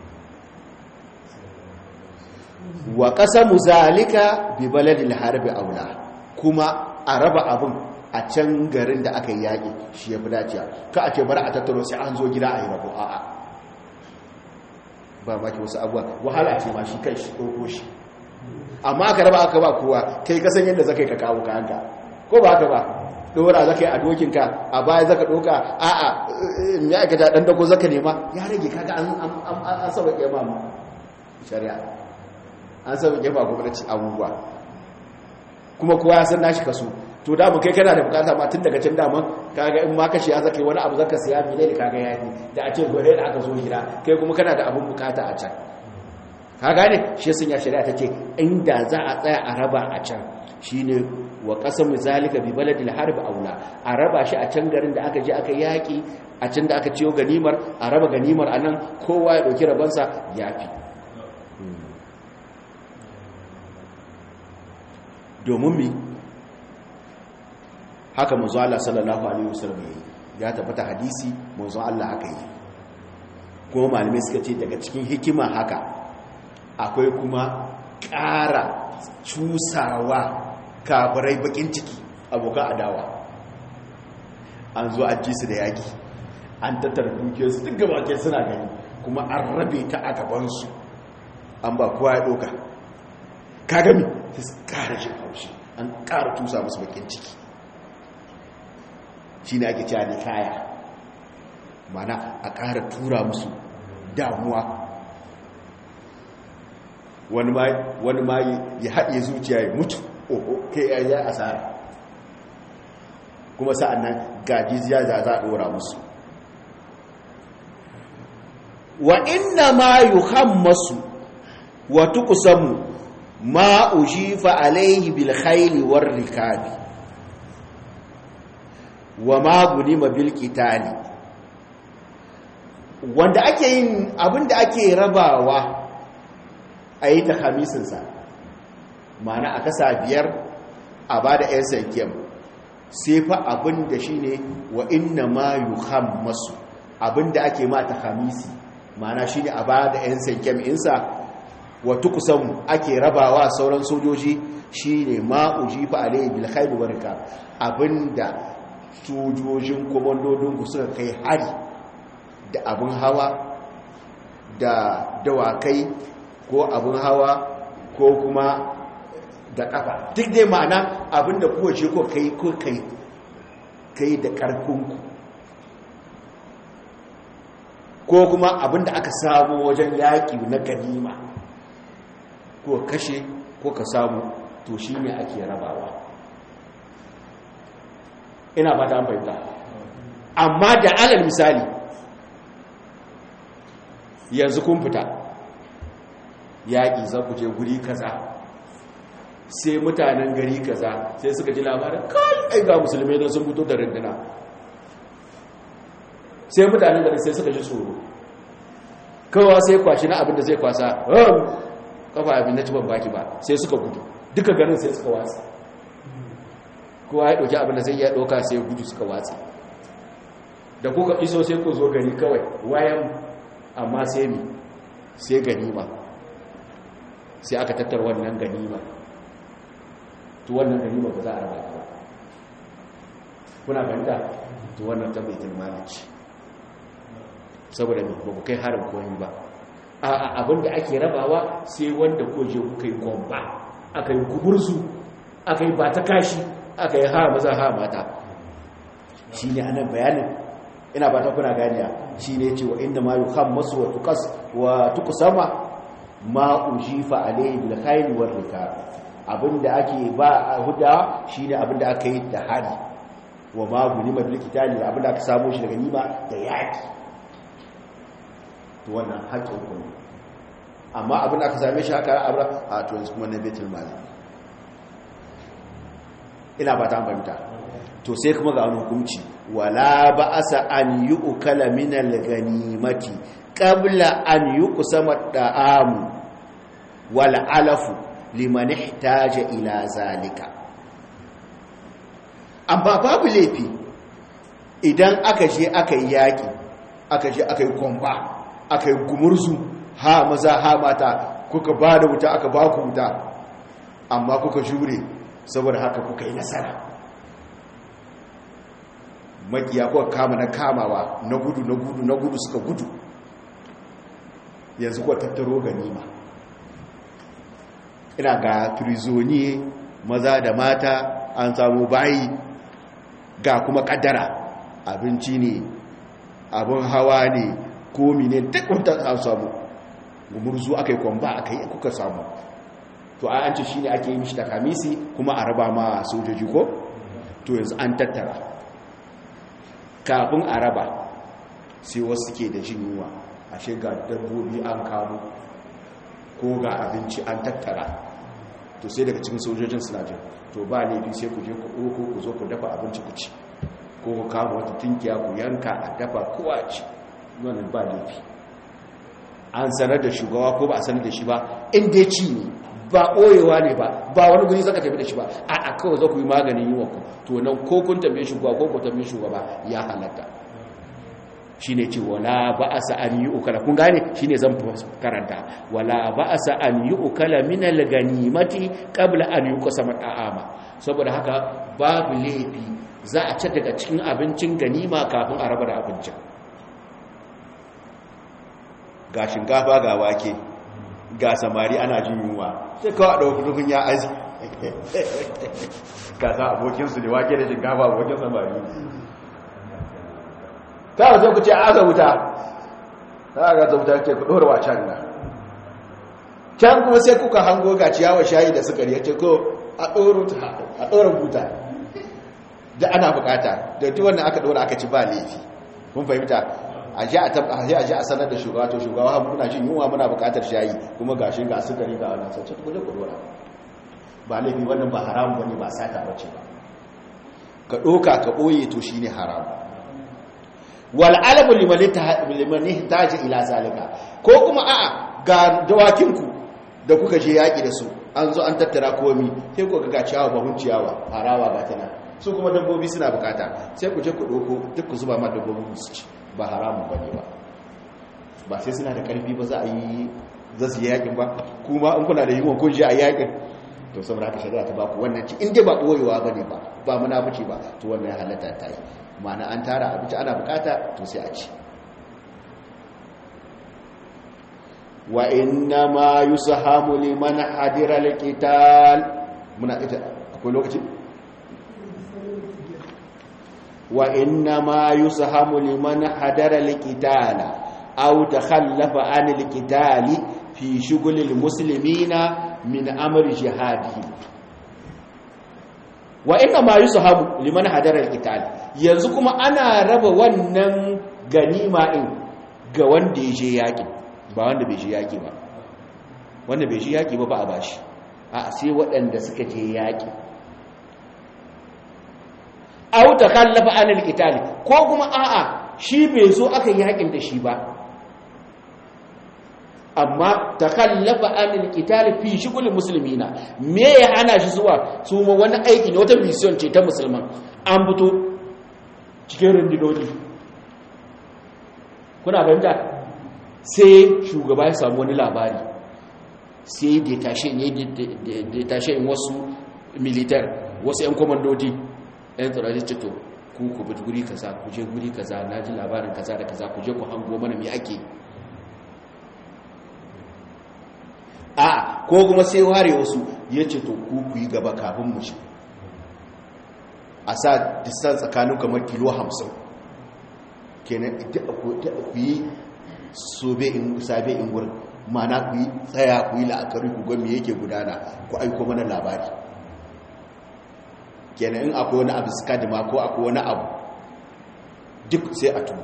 wa ƙasa muzalika bi baladil harbi aula kuma a raba abin a can garin da aka yi yaƙi shi ya fi dacewa ka a ce bari a tattaro sai an zo gida a yi rabo a'a ba maki wasu abuwa wahala ce ma shi kai shi ɗauko shi amma aka raba aka ba kowa kai kasan yadda zaka yi ka kawo kayanka ko ba haka ba dora zaka yi a dokinka a baya zaka doka a'a me aka ta dan dako zaka nema ya rage kaga an an an saba kema mu shari'a an saba kema kuma da ci abubuwa kuma kowa ya san nashi kaso to da mu kai kana da bukata ma tun daga can dama kaga in ma kashi ya zaka yi wani abu zaka siya mi ne kaga yayi da a ce gore da aka zo gida kai kuma kana da abun bukata a can ka gane shi sun ya shari'a ta ce inda za a tsaya a raba a can shine wa qasam zalika bi baladil harb aula a raba shi a can garin da aka je aka yaki a can da aka ciyo ganimar a raba ganimar anan kowa ya dauki rabansa yafi domin mi haka manzo Allah sallallahu alaihi wasallam ya tabbata hadisi manzo Allah haka yi kuma malamai suka ce daga cikin hikima haka akwai kuma ƙara cusawa kafirai bakin ciki abokan adawa an zo a ji su da yaki an tattara dukiyarsu duk gabatai suna gani kuma an rabe ta a gabansu an ba kowa ya ɗoka ka gami su ƙara shi haushi an ƙara tusa musu bakin ciki shi ne ake cewa ne kaya mana a ƙara tura musu damuwa wani ma ya haɗe zuciya ya mutu oho kai ya yi asara kuma sa'an nan gajiziya za za a ɗora musu wa inna ma yi hammasu wa tukusanmu ma ujifa alaihi bil khayli war rikabi wa ma gunima bil qitali wanda ake yin abinda ake rabawa a yi ta hamisinsa mana a kasa biyar a ba da 'yan sankiyar sai fa abinda shi ne wa inna ma yi hammasu abinda ake ma ta hamisi mana shi ne a ba da 'yan sankiyar insa wa tuqsam ake rabawa sauran sojoji shine ma ujifa alayhi bil khayl wa rikab abinda sojojin komandodin ku suka kai hari da abin hawa da dawakai ko abin hawa ko kuma da kafa duk dai ma'ana abinda kuwa ce ko kai ko kai kai da karfinku ko kuma abinda aka samu wajen yaƙi na ganima ko kashe ko ka samu to shi ne ake rabawa ina ba ta fahimta amma da alal misali yanzu kun fita yaƙi za ku je guri kaza sai mutanen gari kaza sai suka ji labarin kai ai ga musulmai don sun fito da rinduna sai mutanen gari sai suka ji tsoro kawa sai kwashi na abin da zai kwasa kafa abin na ciban baki ba sai suka gudu duka garin sai suka watsa kowa ya ɗauki abin da zai iya ɗauka sai gudu suka watsa da kuka iso sai ku zo gari kawai wayan amma sai mi sai ganima sai aka tattar wannan ganima to wannan ganima ba za a raba ba kuna fahimta to wannan ta baitul malici saboda ba ku kai harin koyi ba a abinda ake rabawa sai wanda ko je kuka yi kwamba aka yi kubursu aka yi ba ta kashi aka yi ha maza ha mata shi ne anan bayanin ina ba ta kuna ganiya shi ne ce wa inda ma yi kan masu wa tukusama ma ujifa alayhi bil khayl war rikab abinda ake ba a huda shine abinda aka yi da hari wa ma gunima bil kitali abinda aka samu shi daga nima da yaki to wannan haƙƙin ku ne amma abinda aka same shi haka abra a to yanzu kuma na baitul mali ina ba ta fahimta to sai kuma ga wani hukunci wala ba'asa an yu'kala min al-ghanimati qabla an yuqsama ad-da'am wal 'alafu liman ihtaja ila zalika amma babu laifi idan aka je aka yi yaki aka je aka yi komba aka yi gumurzu ha maza ha mata kuka ba da wuta aka ba ku wuta amma kuka jure saboda haka kuka yi nasara makiya kuka kama na kamawa na gudu na gudu na gudu suka gudu yanzu kuwa tattaro ganima ina ga trizoni maza da mata an samu bayi ga kuma kaddara abinci ne abin hawa ne komi ne duk wata an samu gumurzu aka yi kwamba aka yi kuka samu to a an ce shi ne ake yi mishi da kamisi kuma a raba ma sojoji ko to yanzu an tattara kafin a raba sai wasu ke da jin yunwa ashe ga dabbobi an kamo ko ga abinci an tattara to sai daga cikin sojojin suna jin to ba laifi sai ku je ku ɗoko ku zo ku dafa abinci ku ci ko ku kama wata tunkiya ku yanka a dafa kowa ci wannan ba laifi an sanar da shugaba ko ba a sanar da shi ba in dai ci ne ba ɓoyewa ne ba ba wani guri zaka tafi da shi ba a a kawai za ku yi maganin yi ku to nan ko kun tambaye shugaba ko ku tambaye shugaba ya halatta shi ne ce wala ba a sa an yi ukala kun gane shi ne zan karanta wala ba a sa an yi ukala minal ganimati kabla an yi kusa mata'ama saboda haka babu laifi za a ci daga cikin abincin ganima kafin a raba da abincin ga shinkafa ga wake ga samari ana jin yunwa sai kawai ɗauki rukun ya aji ka sa abokinsu ne wake da shinkafa abokin samari kawai sai ku ce a aka wuta ta aka ta wuta ke ku ɗora wa can na can kuma sai kuka hango ga ciyawa shayi da sukari ya ce ko a ɗora buta da ana bukata da duk wannan aka ɗora aka ci ba laifi kun fahimta a ji a sanar da shugaba to shugaba muna jin yunwa muna bukatar shayi kuma ga shi ga sukari ga wannan sai ta kuje ku dora ba laifi wannan ba haram bane ba sata bace ba ka doka ka boye to shine haram wal alabu liman liman ihtaji ila zalika ko kuma a'a ga dawakin ku da kuka je yaki da su an zo an tattara komi sai ku ga ciyawa bahun ciyawa harawa ga tana su kuma dabbobi suna bukata sai ku je ku doko duk ku zuba ma dabbobin su ci ba haramun ba ne ba ba sai suna da karfi ba za a yi za su yi yakin ba kuma in kuna da yiwuwa kun je a yakin to saboda haka shari'a ta baku wannan ci in dai ba ɓoyewa ba ne ba ba munafuci ba to wannan ya halatta ta yi ma'ana an tara abinci ana bukata to sai a ci wa inna ma yusahamu liman hadira alqital muna ita akwai lokaci wa inna ma yusahamu liman hadara alqitala aw takhallafa an alqitali fi shughul almuslimina min amri jihadihi wa inna ma yusahamu liman hadara alqital yanzu kuma ana raba wannan ganima din ga wanda ya je yaƙi ba wanda bai shi yaƙi ba wanda bai shi yaƙi ba ba a bashi a sai waɗanda suka je yaƙi au ta kallafa anil itali ko kuma a'a shi bai zo aka yaƙin da shi ba amma ta kallafa anil itali fi shigulin musulmina me ya hana shi zuwa su ma wani aiki ne wata mission ce ta musulman an fito cikin rundunoni kuna fahimta sai shugaba ya samu wani labari sai detashen wasu militar wasu 'yan komandodi 'yan tsirari cito ku ku bi guri kaza ku je guri kaza na ji labarin kaza da kaza ku je ku hango mana mai ake a ko kuma sai ware wasu ya ce to ku ku yi gaba kafin mu ce a sa distance tsakanin kamar kilo hamsin kenan ku yi sobe in sabe in gurin mana ku yi tsaya ku yi la'akari ku ga me yake gudana ku aiko mana labari kenan in akwai wani abu skadima ko akwai wani abu duk sai a tubo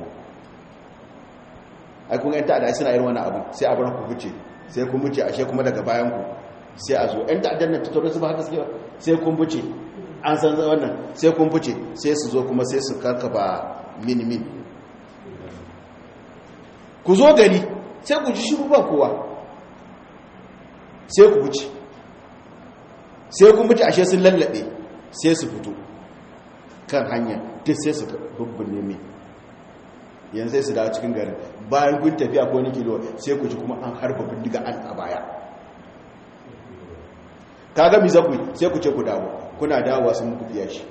ai kun yanta da suna yin wani abu sai a bar ku fice sai kun fice ashe kuma daga bayan ku sai a zo yan ta'addan nan tattaro su ba haka suke sai kun fice an san wannan sai kun fice sai su zo kuma sai su karkaba min min ku zo gari sai ku ji shiru ba kowa sai ku wuce sai ku mutu ashe sun lallabe sai su fito kan hanya duk sai su bubbune mai yanzu sai su dawo cikin garin bayan kun tafiya ko ni kilo sai ku ji kuma an harba bindiga an a baya ka ga mi zaku sai ku ce ku dawo kuna dawowa sun muku fiya shi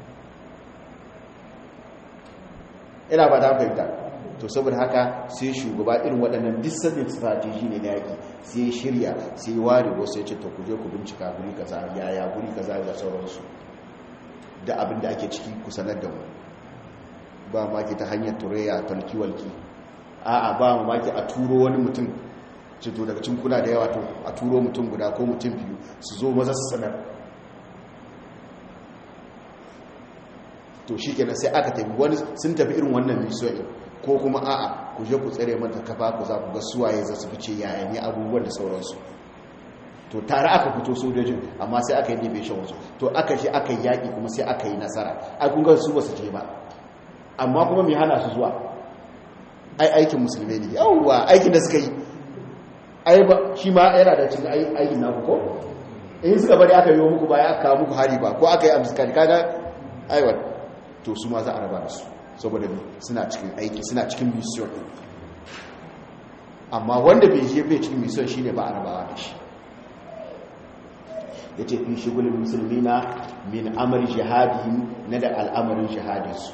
ina ba ta fahimta to saboda haka sai shugaba irin waɗannan disabin strategy ne na yaƙi sai shirya sai ware wasu ya ce to kuje ku bincika guri kaza yaya guri kaza da sauransu da abin da ake ciki ku sanar da mu ba maki ta hanyar turaya talkiwalki a'a ba maki a turo wani mutum cito daga cin kuna da yawa to a turo mutum guda ko mutum biyu su zo maza su sanar to shi kenan sai aka tafi wani sun tafi irin wannan misoyin ko kuma a'a ku je ku tsere mata kafa ku za ku ga suwaye za su fice yayan yi abubuwan da sauransu to tare aka fito sojojin amma sai aka yi division wasu to aka shi aka yi yaƙi kuma sai aka yi nasara ai kun ga su ba su je ba amma kuma mai hana su zuwa ai aikin musulmi ne yawwa aikin da suka yi ai ba shi ma yana da cikin aikin naku ko in suka bari aka yi muku baya aka kawo muku hari ba ko aka yi amskari kaga aiwa to su ma za a raba da su saboda suna cikin aiki suna cikin mission amma wanda bai je bai cikin mission shine ba a rabawa da shi yace fi shugulul muslimina min amri jihadihim na da al'amarin jihadinsu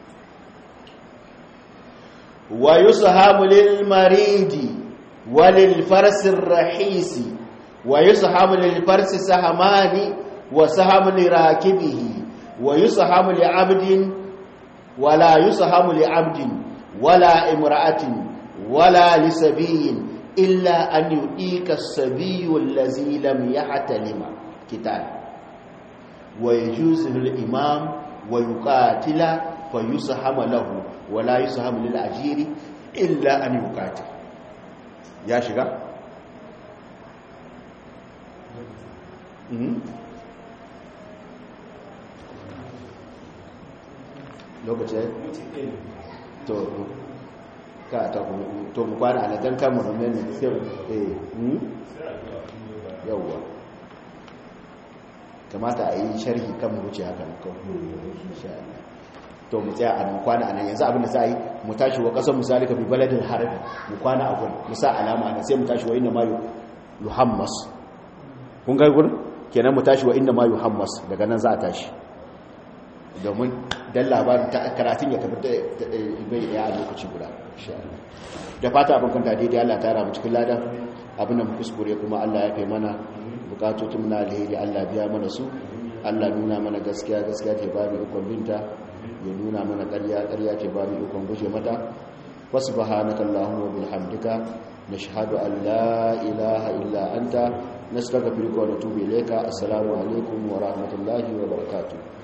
wa yusahamu lil maridi wa lil farsi rahisi wa yusahamu lil farsi sahamani wa sahamu li rakibihi wa yusahamu li abdin ولا يسهم لعبد ولا امرأة ولا لسبي إلا أن يؤيك السبي الذي لم يحتلم كتاب ويجوز للإمام ويقاتل فيسهم له ولا يسهم للأجير إلا أن يقاتل يا شيخ lokacin to ka ta to mu kwana a dan kan muhammed ne sai eh hmm yawa kamata a yi sharhi kan mu wuce haka ko insha Allah to mu tsaya a nan kwana a nan yanzu abin da za a yi mu tashi wa ƙasar misali ka bi baladin harabi mu kwana a gurin mu sa alama nan sai mu tashi wa inna ma yuhammas kun ga gurin kenan mu tashi wa inna ma yuhammas daga nan za a tashi domin dan labarin ta karatun ya tafi bai daya a lokaci guda da fata abin kanta daidai Allah ta ramu cikin ladan abin da mu kuskure kuma Allah ya kai mana bukatotun na alheri Allah biya mana su Allah nuna mana gaskiya gaskiya ce ba mu ikon binta ya nuna mana ƙarya ƙarya ce ba mu ikon guje mata wasu bahanaka Allahumma bihamdika nashhadu an la ilaha illa anta nastaghfiruka wa natubu ilayka assalamu alaikum wa rahmatullahi wa barakatuh